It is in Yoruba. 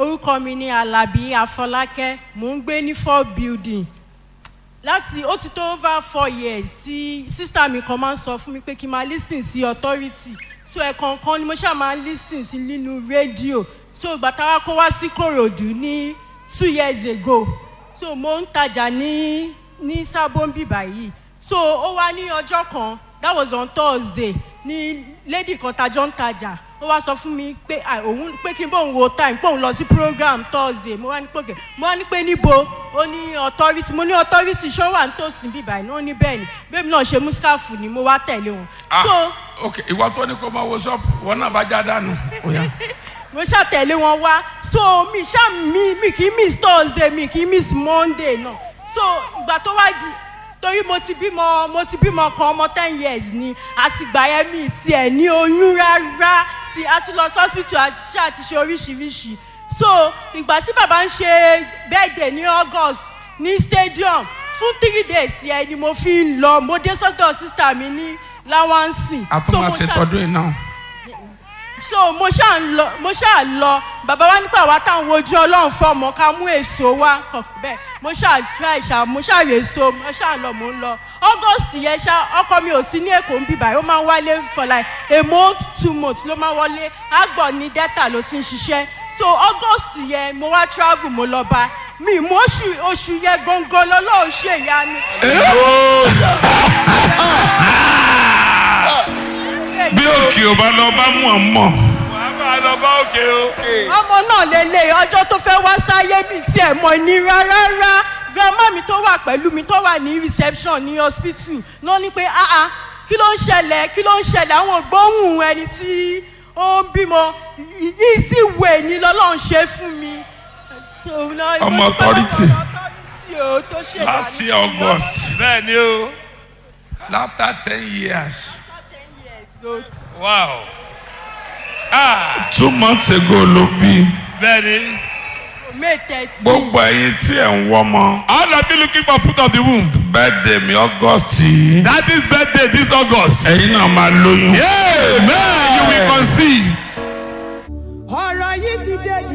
orúkọ mi ni alábí afọlákẹ́ mò ń gbé ní four building láti ó ti tó over four years tí sísá mi kan máa ń sọ fún mi pé kí n máa lis ten sí authority so ẹ̀ẹ̀kọ̀ọ̀kan ni mo ṣáà máa lis ten sí nínú rédíò so ìgbà táwa kó wá sí kòròdú ní two years ago so mo ń tajà ní ní sábọ́nbì báyìí so ó wá ní ọjọ́ kan that was on thursday ní lady kan tajọ́ ń tajà ó wá sọ fún mi pé à, òun pé kí n bóun wo time pé òun lọ sí program thursday mo wá ní pòkè mo wá ní pé níbo ó ní authority mo ní authority ṣó wà nítòsí bíbá iná ó ní bẹ́ẹ̀ ni bẹ́ẹ̀ mi náà ṣe muskafu ni mo wá tẹ̀lé wọn. ah so ok ìwọ tó ní kó máa wo ṣọ́ọ̀bù wọn náà bá já dànù. Ó yá. mo ṣàtẹ̀lé wọn wá so mi ṣá mi mi kì í miss thursday mi kì í miss monday náà so ìgbà tó wá di torí mo ti bímọ mo ti bímọ kan ọmọ ten years ni àti gbà yẹn mi tiẹ̀ ní oyún rárá tí a ti lọ sí hospital àti ṣe àti ṣe oríṣiríṣi so ìgbà tí bàbá ń ṣe birthday ní august ní stadium fún three days yẹn ni mo fi ń lọ mo dé sọ́dọ̀ sísá mi ní láwánsì. a tún máa ṣètọ́jú ẹ̀ náà. so mo ṣáà ń lọ mo ṣáà lọ bàbá wa nípa àwa táwọn ojú ọlọ́run fọmọ ká mú èso wá kàn bẹ́ẹ̀ mo ṣáà try ṣá mo ṣáà rè so mo ṣáà lọ mo ń lọ august yẹn ṣá ọkọ mi ò sí ní èkó ń bíbá ó máa ń wálé for like a month two months ló máa ń wọlé àgbọ̀ ní delta ló ti ń ṣiṣẹ́ so august yẹn mo wá travel mo lọ bá mi mo oṣù oṣù yẹn gangan lọ́lọ́run ṣèyanu. bí òkè ò bá lọ bá mú ọ mọ. wàá máa lọ bá òkè o. ọmọ náà lélẹ̀ ọjọ́ tó fẹ́ wá sáyé mi tiẹ̀ mọ̀ ní rárá grandma mi tó wà pẹ̀lú mi tó wà ní reception ní hospital ló ní pé ah ah kí ló ń ṣẹlẹ̀ kí ló ń ṣẹlẹ̀ àwọn ògbóhùn ẹni tí ó ń bímọ yìí sì wè ní lọ́lọ́run ṣe fún mi. Ọmọ authority. authority o tó ṣe last year august bẹ́ẹ̀ ni o. after ten years wow. ah two months ago ló bí bẹ́ẹ̀ ni. may thirteen gbogbo ẹyin tí ẹ̀ ń wọ́mọ all of you looking for fruit of the womb. birthday mi august yìí that is birthday this august. ẹ̀yin náà máa lóyún. amen you will conceive. ọ̀rọ̀ yìí ti dé